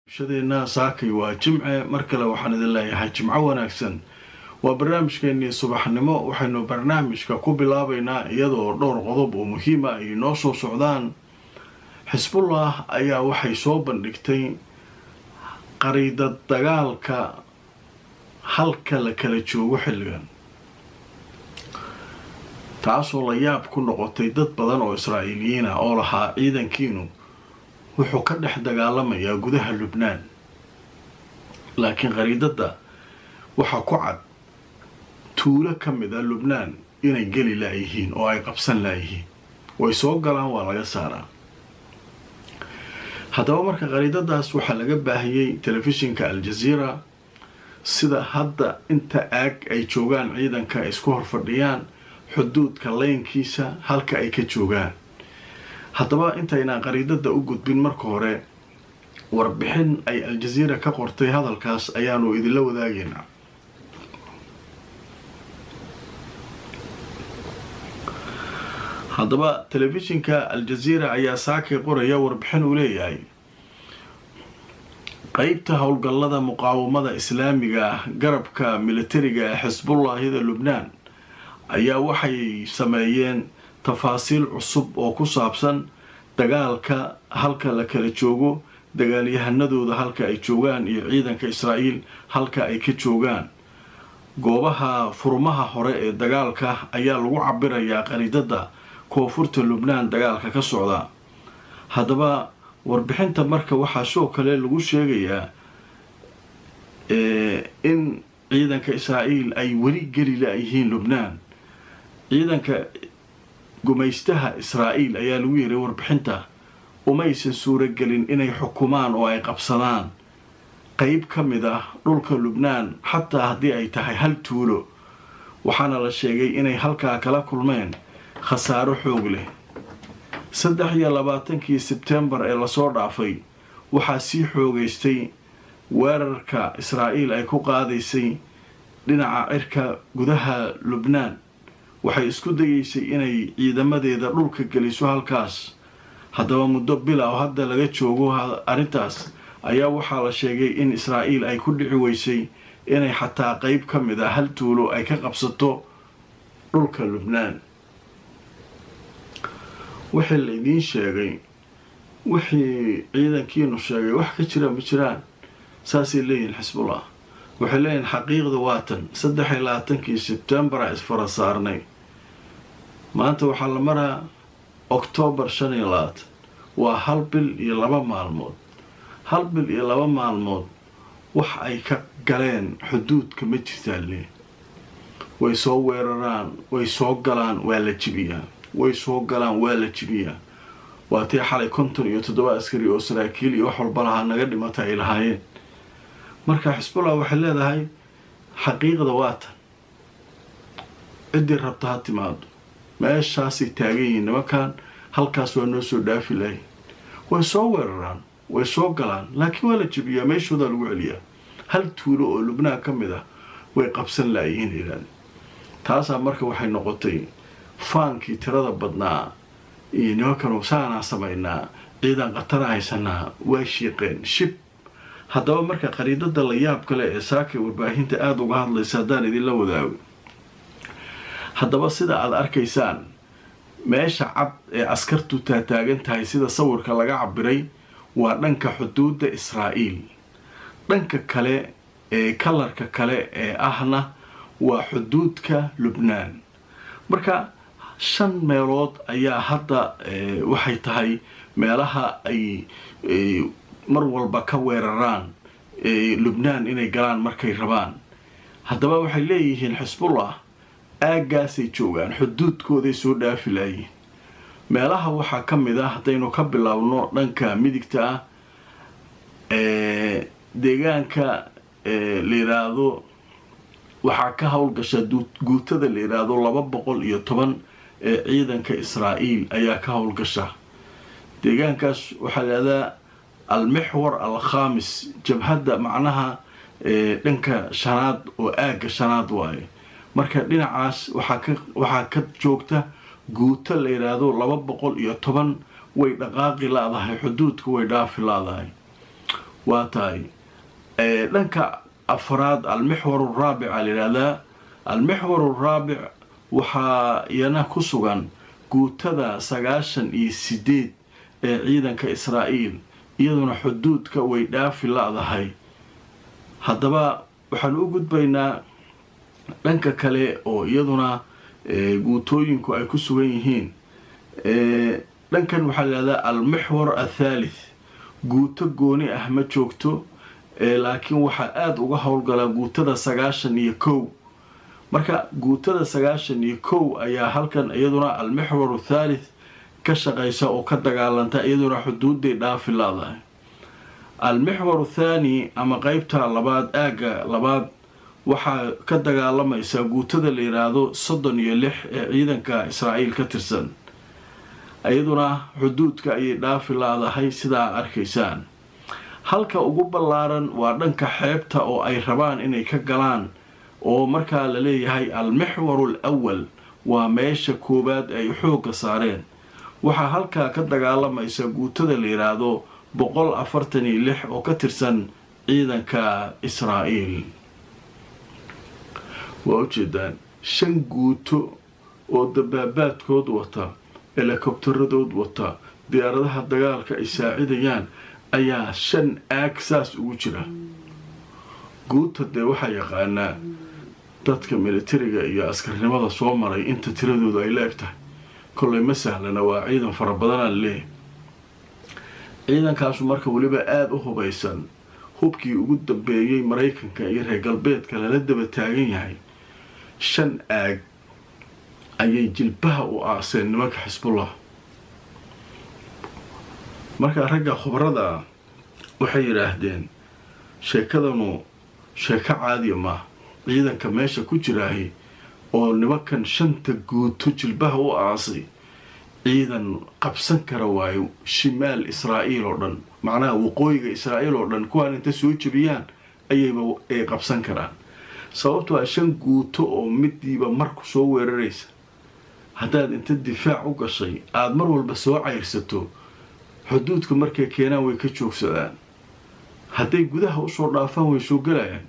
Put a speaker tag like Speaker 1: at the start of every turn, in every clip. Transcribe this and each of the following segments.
Speaker 1: shadeenna saakay waa jimce mar kale waxaan idin leeyahay jimco wanaagsan waa barnaamijkeennii subaxnimo waxaynu barnaamijka ku bilaabaynaa iyadoo dhowr qodob oo muhiima ay noo soo socdaan xisbullah ayaa waxay soo bandhigtay qariidad dagaalka halka la kala joogo xilligan taasoo la yaab ku noqotay dad badan oo israa'iiliyiin ah oo lahaa ciidankiinu wuxuu ka dhex dagaalamayaa gudaha lubnaan laakiin qariidadda waxaa ku cad tuulo ka mid a lubnaan inay geli laayihiin oo ay qabsan laayihiin way soo galaan waa laga saaraa haddaba marka qariidadaas waxaa laga baahiyey telefishinka al-jazeera sida hadda inta aag ay joogaan ciidanka isku hor fadhiyaan xuduudka leynkiisa halka ay ka joogaan haddaba intaynaan qariidada u gudbin marka hore warbixin ay al-jazeera ka qortay hadalkaas ayaanu idinla wadaagaynaa haddaba telefishinka al-jazeera ayaa saakay qoraya warbixin uu leeyahay qeybta howlgallada muqaawamada islaamiga ah garabka militariga ee xisbullaahida lubnaan ayaa waxay sameeyeen tafaasiil cusub oo ku saabsan dagaalka halka la kala joogo dagaalyahanadooda halka ay joogaan iyo ciidanka israa'iil halka ay ka joogaan goobaha furmaha hore ee dagaalka ayaa lagu cabirayaa qariidada koonfurta lubnaan dagaalka ka socda haddaba warbixinta marka waxaa sidoo kale lagu sheegayaa in ciidanka israa'iil ay weli geli la-yihiin lubnaan ciidanka gumaystaha israa'iil ayaa lagu yiray warbixinta umaysan suuragelin inay xukumaan oo ay qabsadaan qeyb ka mid ah dhulka lubnaan xataa haddii ay tahay hal tuulo waxaana la sheegay inay halkaa kala kulmeen khasaaro xoog leh saddex iyo labaatankii sebtembar ee lasoo dhaafay waxaa sii xoogaystay weerarka israa'iil ay ku qaadaysay dhinaca cirka gudaha lubnaan waxay isku dayeysay inay ciidamadeeda dhulka geliso halkaas haddaba muddo bila oo hadda laga joogo arrintaas ayaa waxaa la sheegay in israa'iil ay ku dhici weysay inay xataa qeyb ka mid a hal tuulo ay ka qabsato dhulka lubnaan wixii la idiin sheegay wixii ciidankiinu sheegay wax ka jira ma jiraan saasay leeyihiin xisbullah waxay leeyihiin xaqiiqda waatan saddex iyo labaatankii sebtembara isfara saarnay maanta waxaa la maraa oktoobar shan iyo labaatan waa hal bil iyo laba maalmood hal bil iyo laba maalmood wax ay ka galeen xuduudka ma jirtaan lee way soo weeraraan way soo galaan waa la jibiyaa way soo galaan waa la jibiyaa waa tii xalay konton iyo toddoba askari oo saraakiil iyo wax walba lahaa naga dhimata ay lahaayeen marka xisbullah waxay leedahay xaqiiqda waatan ciddii rabta ha timaado meeshaasay taagan yihiin nimankan halkaas waa noo soo dhaafi lahayn way soo weeraraan way soo galaan laakiin waa la jebiyaa meeshoodaa lagu celiyaa hal tuulo oo lubnaan ka mid ah way qabsan laayihiin ilaan taasaa marka waxay noqotay faankii tirada badnaa iyo nimankanu saanaa samaynaa ciidan khatara haysanaa waa shiiqeen shib haddaba marka qariidada la yaab kale ee saakay warbaahinta aada uga hadlaysa haddaan idinla wadaago haddaba sida aada arkaysaan meesha cad ee askartu taataagan tahay sida sawirka laga cabiray waa dhanka xuduudda israa'iil dhanka kale ee kalarka kale ee ahna waa xuduudka lubnaan marka shan meelood ayaa hadda waxay tahay meelaha ay mar walba ka weeraraan lubnaan inay galaan markay rabaan haddaba waxay leeyihiin xisbullah aaggaasay joogaan xuduudkooday soo dhaafi laayiin meelaha waxaa ka mid ah haddaynu ka biloawno dhanka midigta ah deegaanka la yidhaahdo waxaa ka howlgasha guutada la yidhaahdo laba boqol iyo toban ee ciidanka israa'iil ayaa ka howlgasha deegaankaas waxaa layihahdaa almixwar al khamis jabhadda macnaha dhanka shanaad oo aagga shanaad waaye marka dhinacaas waxaa ka joogta guuto la yidhaahdo laba boqol iyo toban way dhaqaaqi laadahay xuduudka way dhaafi laadahay waa tahay dhanka afraad almixwar araabica layidhahdaa almixwar araabic waxaa iyana ku sugan guutada sagaashan iyo sideed ee ciidanka israa'iil iyaduna xuduudka way dhaafi la-dahay haddaba waxaan u gudbaynaa dhanka kale oo iyaduna guutooyinku ay ku sugan yihiin dhankan waxaa layihahdaa almixwar athaalith guuto gooni ah ma joogto laakiin waxaa aada uga howlgalaa guutada sagaashan iyo kow marka guutada sagaashan iyo kow ayaa halkan iyaduna almixwar athaalith ka shaqaysa oo ka dagaalanta iyaduna xuduuday dhaafi la-dahay almixwar athaani ama qeybta labaad aagga labaad waxaa ka dagaalamaysa guutada la yidhaahdo soddon iyo lix ee ciidanka israa'iil ka tirsan iyaduna xuduudka ayay dhaafi la-dahay sidaa arkaysaan halka ugu ballaaran waa dhanka xeebta oo ay rabaan inay ka galaan oo markaa la leeyahay almixwaru al awal waa meesha koowaad ay xoogga saareen waxaa halkaa ka dagaalamaysa guutada la yidhaahdo boqol afartan iyo lix oo ka tirsan ciidanka israa'iil waa ujeedaan shan guuto oo dabaabaadkood wata elekobtaradood wata diyaaradaha dagaalka ay saacidayaan ayaa shan aag saas ugu jira guuta dee waxaa yaqaanaa dadka militariga iyo askarnimada soo maray inta tiradoodu ay la eg tahay kollay ma sahlana waa ciidan fara badanaa laleeyahy ciidankaasu marka weliba aada u hubaysan hubkii ugu dambeeyey maraykanka iyo reer galbeedka lala daba taagan yahay shan aag ayay jilbaha u aaseen nimanka xisbullah markaa ragga khubarada waxay yidhaahdeen sheekadanu sheeko caadiya maaha ciidanka meesha ku jiraahi oo nimankan shanta guuto jilbaha u aasay ciidan qabsan kara waayo shimaal israa'iil oo dhan macnaha waqooyiga israa'iil oo dhan kuwaan inta soo jebiyaan ayayba ay qabsan karaan sababto a shan guuto oo midiiba marku soo weeraraysa haddaad inta difaac u gashay aada mar walba soo cayrsato xuduudka markay keenaan way ka joogsadaan hadday gudaha usoo dhaafaan way soo galayaan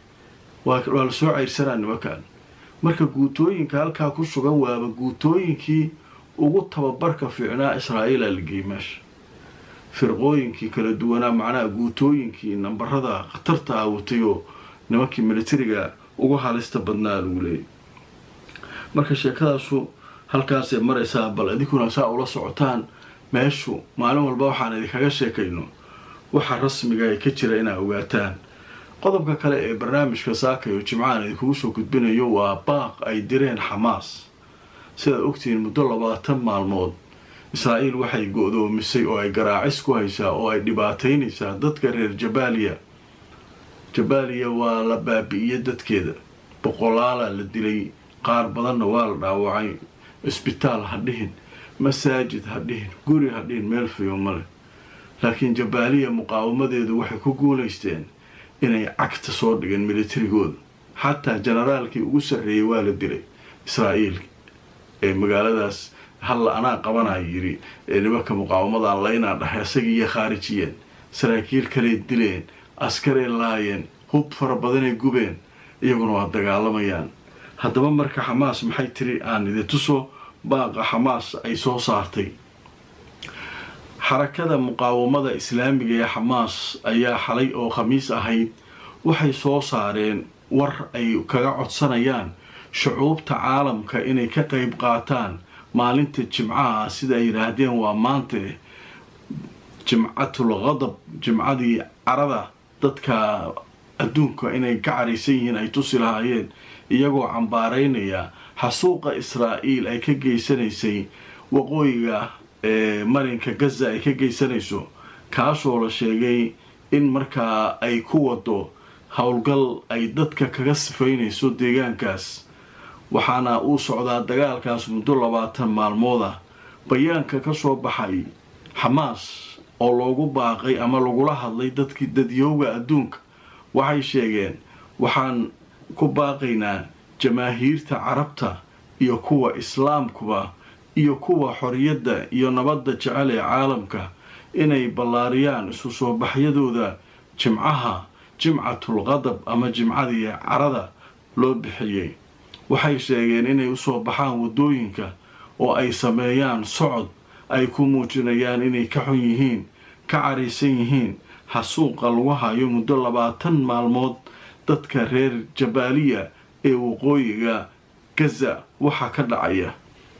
Speaker 1: waa la soo cayrsanaa nimankan marka guutooyinka halkaa ku sugan waaba guutooyinkii ugu tababarka fiicnaa israa'iila la geeyey meesha firqooyinkii kala duwanaa macnaha guutooyinkii nambarada khatarta ah watay oo nimankii militariga ugu halista badnaa lagu leeyay marka sheekadaasu halkaasay maraysaa bal idinkuna saa ula socotaan meeshu maalin walba waxaan idinkaga sheekayno waxa rasmiga ay ka jira inaa ogaataan qodobka kale ee barnaamijka saakayo jimcahan idinkugu soo gudbinayo waa baaq ay direen xamaas sidaad ogtihiin muddo labaatan maalmood israa'iil waxay go-doomisay oo ay garaacis ku haysaa oo ay dhibaataynaysaa dadka reer jabaaliya jabaaliya waa la baabi'iyey dadkeeda boqolaalaa la dilay qaar badanna waa la dhaawacay cisbitaal ha dhihin masaajid ha dhihin guri ha dhihin meel fayo male laakiin jabaaliya muqaawamadeedu waxay ku guulaysteen inay cagta soo dhigeen militarigooda xataa jenaraalkii ugu sarreeyey waa la dilay israa'iil ee magaaladaas halla anaa qabanaya yidhi ee nimanka muqaawamadan laynaa dhahay isagiiyo khaarijiyeen saraakiil kaley dileen askarey laayeen hub fara badanay gubeen iyaguna waa dagaalamayaan haddaba marka xamaas maxay tiri aan idin tuso baaqa xamaas ay soo saartay xarakada muqaawamada islaamiga ee xamaas ayaa xalay oo khamiis ahayd waxay soo saareen war ay kaga codsanayaan shucuubta caalamka inay ka qayb qaataan maalinta jimcaha sida ay yidhaahdeen waa maante jimcatul qadab jimcadii carada dadka adduunka inay ka caraysan yihiin ay tusi lahaayeen iyagoo cambaaraynaya xasuuqa israa'iil ay ka geysanaysay waqooyiga ee marinka gaza ay ka geysanayso kaasoo la sheegay in markaa ay ku wado howlgal ay dadka kaga sifaynayso deegaankaas waxaana uu socdaa dagaalkaas muddo labaatan maalmood ah bayaanka ka soo baxay xamaas oo loogu baaqay ama lagula hadlay dadkii dadyooga adduunka waxay sheegeen waxaan ku baaqaynaa jamaahiirta carabta iyo kuwa islaamkuba iyo kuwa xoriyadda iyo nabadda jecel ee caalamka inay ballaariyaan isu soo baxyadooda jimcaha jimcatul qadab ama jimcadii carada loo bixiyey waxay sheegeen inay usoo baxaan waddooyinka oo ay sameeyaan socod ay ku muujinayaan inay ka xun yihiin ka caraysan yihiin xasuuqa lagu hayo muddo labaatan maalmood dadka reer jabaaliya ee waqooyiga gaza waxaa ka dhacaya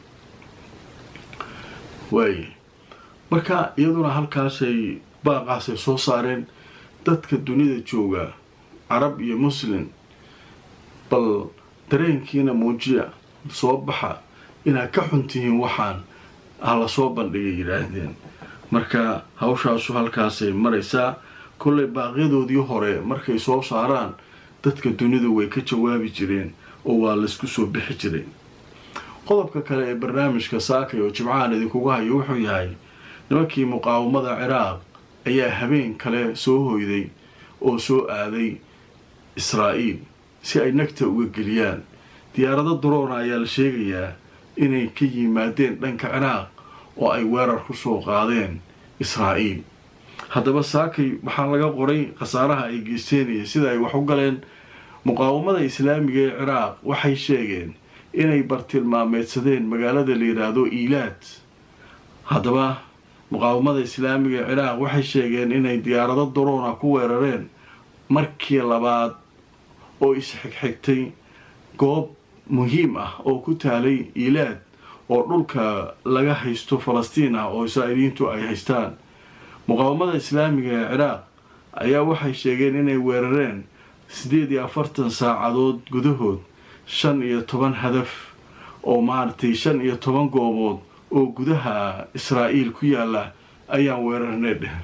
Speaker 1: waaye marka iyaduna halkaasay baaqaasay soo saareen dadka dunida jooga carab iyo muslim bal dareenkiina muujiya soo baxa inaad ka xun tihiin waxaan ha la soo bandhigay yidhaahdeen marka hawshaasu halkaasay maraysaa kollay baaqyadoodii hore markay soo saaraan dadka dunidu way ka jawaabi jireen oo waa laysku soo bixi jiray qodobka kale ee barnaamijka saakay oo jimcahan idinkuga hayo wuxuu yahay nimankii muqaawamada ciraaq ayaa habeen kale soo hoyday oo soo aaday israa'iil si ay nagta uga geliyaan diyaarado duroona ayaa la sheegayaa inay ka yimaadeen dhanka ciraaq oo ay weerar ku soo qaadeen israa'iil haddaba saakay waxaa laga qoray khasaaraha ay geysteenaya sida ay wax u galeen muqaawamada islaamiga ee ciraaq waxay sheegeen inay bartilmaameedsadeen magaalada la yidhaahdo iilaad haddaba muqaawamada islaamiga ee ciraaq waxay sheegeen inay diyaarado duroona ku weerareen markii labaad oo isxigxigtay goob muhiim ah oo ku taalay iilaad oo dhulka laga haysto falastiin ah oo israa'iiliyiintu ay haystaan muqaawamada islaamiga ee ciraaq ayaa waxay sheegeen inay weerareen siddeed iyo afartan saacadood gudahood shan iyo toban hadaf oo maaragtay shan iyo toban goobood oo gudaha israa'iil ku yaala ayaan weerarnay dheh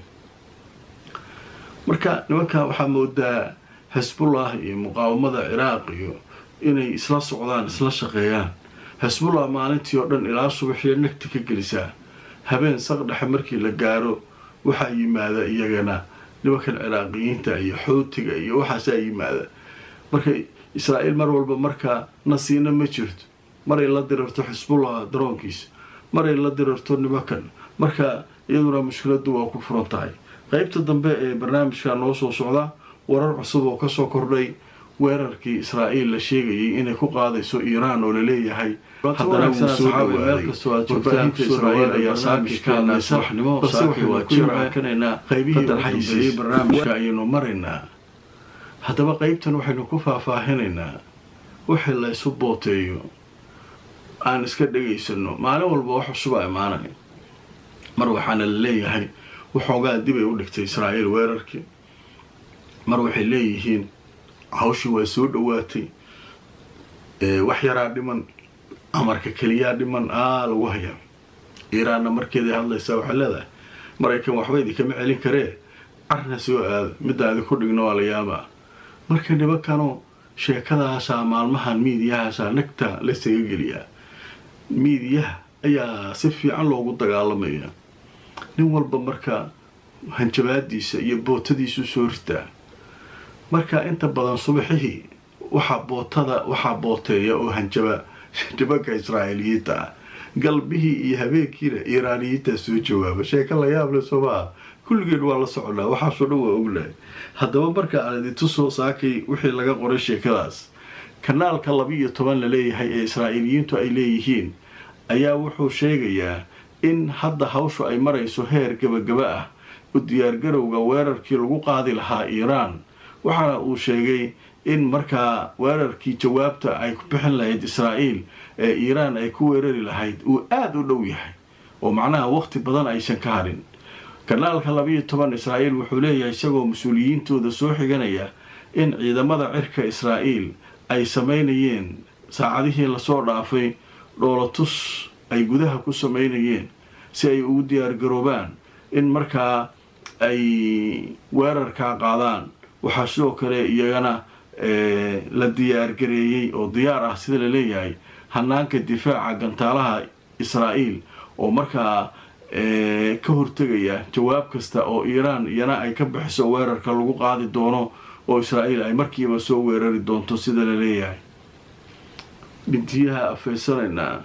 Speaker 1: marka nimanka waxaa moodaa xisbullah iyo muqaawamada ciraaq iyo inay isla socdaan isla shaqeeyaan xisbullah maalintii oo dhan ilaa subaxiyo nagti ka gelisaa habeen saqdhexe markii la gaaro waxaa yimaada iyagana nimankan ciraaqiyiinta iyo xootiga iyo waxaasaa yimaada marka israa'iil mar walba markaa nasiino ma jirto maray la dirarto xisbullah daroonkiisa maray la dirarto nimankan marka iyaduna mushkiladu waa ku furan tahay qeybta dambe ee barnaamijka noo soo socda warar cusub oo kasoo kordhay weerarkii israa'iil la sheegayay inay ku qaadayso iiraan oo laleeyahay haddana wuu soo dhawaaday israa'iil ayaa saakishkaana subaxnimo saaki waa jiraankanaynaa qaybihii u dambeeyey barnaamijka ayaynu maraynaa haddaba qeybtan waxaynu ku faahfaahinaynaa wixii la ysu booteeyo aan iska dhegaysano maalin walba wax cusubaa imaanaya mar waxaana la leeyahay waxoogaa dib ay u dhigtay israa'iil weerarkii mar waxay leeyihiin hawshii waa soo dhowaatay wax yaraa dhiman amarka keliyaa dhiman aa lagu hayaa iiraanna markeeday hadlaysaa waxay leedahay maraykan waxba idinkama celin karee carna soo aada middaa idinku dhigno waa la yaabaa marka nimankanoo sheekadaasaa maalmahan miidiyahaasaa nagta laysaga geliyaa miidiyaha ayaa si fiican loogu dagaalamaya nin walba marka hanjabaadiisa iyo bootadiisu soo ritaa marka inta badan subaxihii waxaa bootada waxaa booteeya oo hanjaba nimanka israa'iiliyiinta ah galbihii iyo habeenkiina iiraaniyiintaa soo jawaaba sheeka la yaable somaa kulligeen waa la soconaa waxaasoo dhan waa ognahay haddaba marka aan idintusoo saakay wixii laga qoray sheekadaas kanaalka laba-iyo toban la leeyahay ee israa'iiliyiintu ay leeyihiin ayaa wuxuu sheegayaa in hadda hawshu ay marayso heer gabagaba ah u diyaargarowga weerarkii lagu qaadi lahaa iiraan waxaana uu sheegay in markaa weerarkii jawaabta ay ku bixin lahayd israa'iil ee iiraan ay ku weerari lahayd uu aada u dhow yahay oo macnaha waqti badan aysan ka hadhin kanaalka labayo toban israa'iil wuxuu leeyahay isagoo mas-uuliyiintooda soo xiganaya in ciidamada cirka israa'iil ay samaynayeen saacadihii lasoo dhaafay dhoolatus ay gudaha ku samaynayeen si ay ugu diyaargaroobaan in markaa ay weerarkaa qaadaan waxaa sidoo kale iyagana la diyaargareeyey oo diyaar ah sida la leeyahay hanaanka difaaca gantaalaha israa'iil oo markaa ka hortegaya jawaab kasta oo iiraan iyana ay ka bixiso weerarka lagu qaadi doono oo israa'iil ay markiiba soo weerari doonto sida la leeyahay bintiyaha afeysanaynaa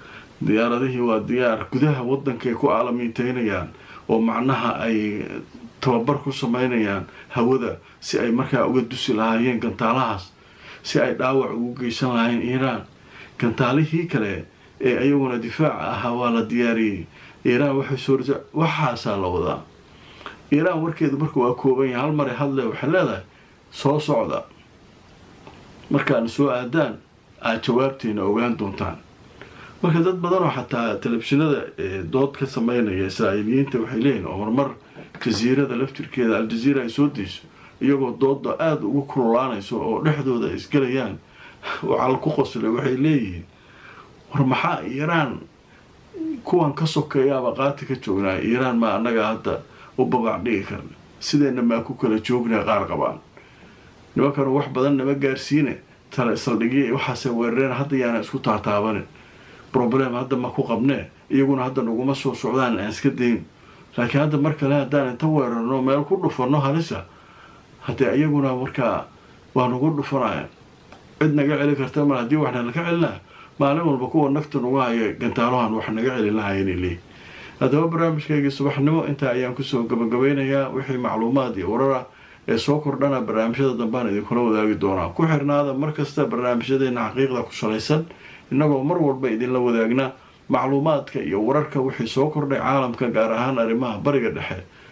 Speaker 1: diyaaradihii waa diyaar gudaha waddankay ku aalamiinteynayaan oo macnaha ay tababar ku sameynayaan hawada si ay markaa uga dusi lahaayeen gantaalahaas si ay dhaawac ugu geysan lahayn iiraan gantaalihii kale ee ayaguna difaaca ahaa waa la diyaariyey iiraan waxay soo waxaasaa la wadaa iiraan warkeedu marka waa kooban yahay hal maray hadle waxay leedahay soo socda markaana soo aadaan aad jawaabteena ogaan doontaan marka dad badanoo xataa telefishinada dood ka sameynaya israa'iiliyiinta waxay leeyihin oo marmar jasiirada laftirkeeda al-jaziira ay soo dayso iyagoo dooda aada ugu kululaanayso oo dhexdooda ay isgelayaan waxaa ku qoslay waxay leeyihiin war maxaa iiraan kuwan ka sokeeyaaba qaati ka joognaa iiraan maa annaga hadda u babac dhigi karna sideenna maa ku kala joognaa qaar qabaan nimankanu wax badan nama gaarsiine tala saldhigya waxaase weerareen hadda yaana isku taataabanin problem hadda ma ku qabnee iyaguna hadda naguma soo socdaan aan iska dayn laakiin hadda mar kale haddaan inta weerarno meel ku dhufanno halisa haddee iyaguna markaa waa nagu dhufanaya cid naga celi karta mar haddii waxna laga celinaa maalin walba kuwa nafta nagu haya gantaalahan wax naga celin lahayen leey haddaba barnaamijkaygii subaxnimo intaa ayaan kusoo gabagabeynayaa wixii macluumaad iyo warar ah ee soo kordhana barnaamijyada dambaan idinkula wadaagi doonaa ku xirnaada markasta barnaamijyadeena xaqiiqda ku salaysan innagoo mar walba idinla wadaagna macluumaadka iyo wararka wixii soo kordhay caalamka gaar ahaan arrimaha bariga dhexe